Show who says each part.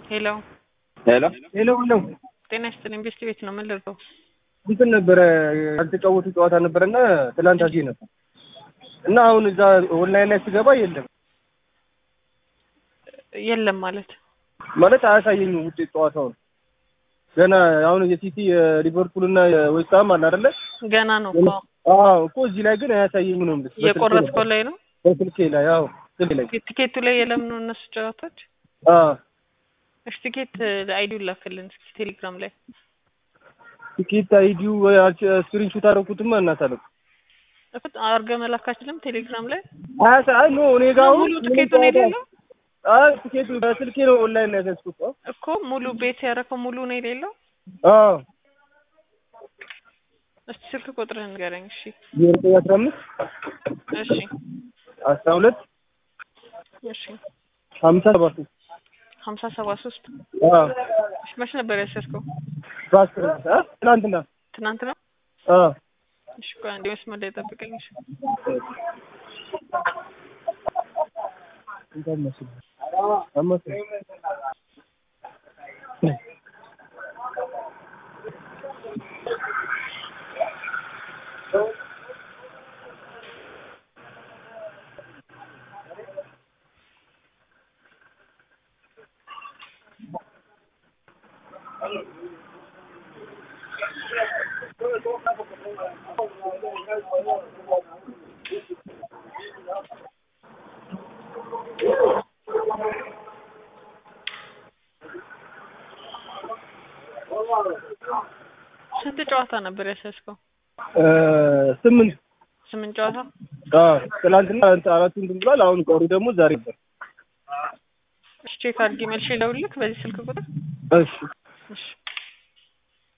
Speaker 1: ሄሎ
Speaker 2: ሄሎ
Speaker 3: ሄሎ ነው
Speaker 1: ጤና ይስጥልኝ። ቤስት ቤት ነው። ምን ልርዳው?
Speaker 3: እንትን ነበረ ያልተጫወቱ ጨዋታ ነበረና ትላንት አዜ ነበር እና አሁን እዛ ኦንላይን ላይ ስገባ የለም
Speaker 1: የለም ማለት
Speaker 3: ማለት አያሳየኝም ውጤት ጨዋታውን ገና አሁን የሲቲ የሊቨርፑል እና የዌስትሃም አለ አይደለ
Speaker 1: ገና ነው እኮ
Speaker 3: አዎ እኮ እዚህ ላይ ግን አያሳየኝም ነው የምልሽ
Speaker 1: የቆረጥከው ላይ ነው።
Speaker 3: በስልኬ ላይ አዎ ስልኬ ላይ
Speaker 1: ቲኬቱ ላይ የለም ነው እነሱ ጨዋታዎች።
Speaker 3: አዎ
Speaker 1: እሺ ቲኬት አይዲውን ላክልን እስኪ ቴሌግራም ላይ
Speaker 3: ቲኬት አይዲው ስክሪንሾት አደረኩትማ እናት አለ
Speaker 1: እፍት አርገ መላክ አችልም ቴሌግራም ላይ
Speaker 3: አያሳ አይ ኖ እኔ ጋር አሁን
Speaker 1: ሙሉ ቲኬቱን የሌለው
Speaker 3: አይ ቲኬቱ በስልኬ ነው ኦንላይን ላይ ያዘዝኩት
Speaker 1: እኮ ሙሉ ቤት ያረከው ሙሉ ነው የሌለው።
Speaker 3: አዎ
Speaker 1: እስቲ ስልክ ቁጥርህን ንገረኝ። እሺ
Speaker 3: ዜሮ ዘጠኝ አስራ አምስት
Speaker 1: እሺ
Speaker 3: አስራ ሁለት
Speaker 1: እሺ
Speaker 3: ሀምሳ ሰባት
Speaker 1: ሀምሳ ሰባ ሶስት
Speaker 3: አዎ
Speaker 1: እሺ መች ነበር ያሰርከው?
Speaker 3: በአስር አ ትናንትና
Speaker 1: ትናንት ነው።
Speaker 3: አዎ
Speaker 1: እሺ ቆይ አንዴ መስመር ላይ ጠብቀኝ። እሺ
Speaker 3: እንኳን መስል አመሰ
Speaker 1: ስንት ጨዋታ ነበር ያሰርከው?
Speaker 3: ስምንት
Speaker 1: ስምንት ጨዋታ።
Speaker 3: አዎ ትናንትና አራቱ እንትን ብሏል። አሁን ቀሩ ደግሞ ዛሬ ነበር።
Speaker 1: እሺ ቼክ አድርጌ መልሼ ልደውልልህ በዚህ ስልክ ቁጥር።
Speaker 3: እሺ
Speaker 1: እሺ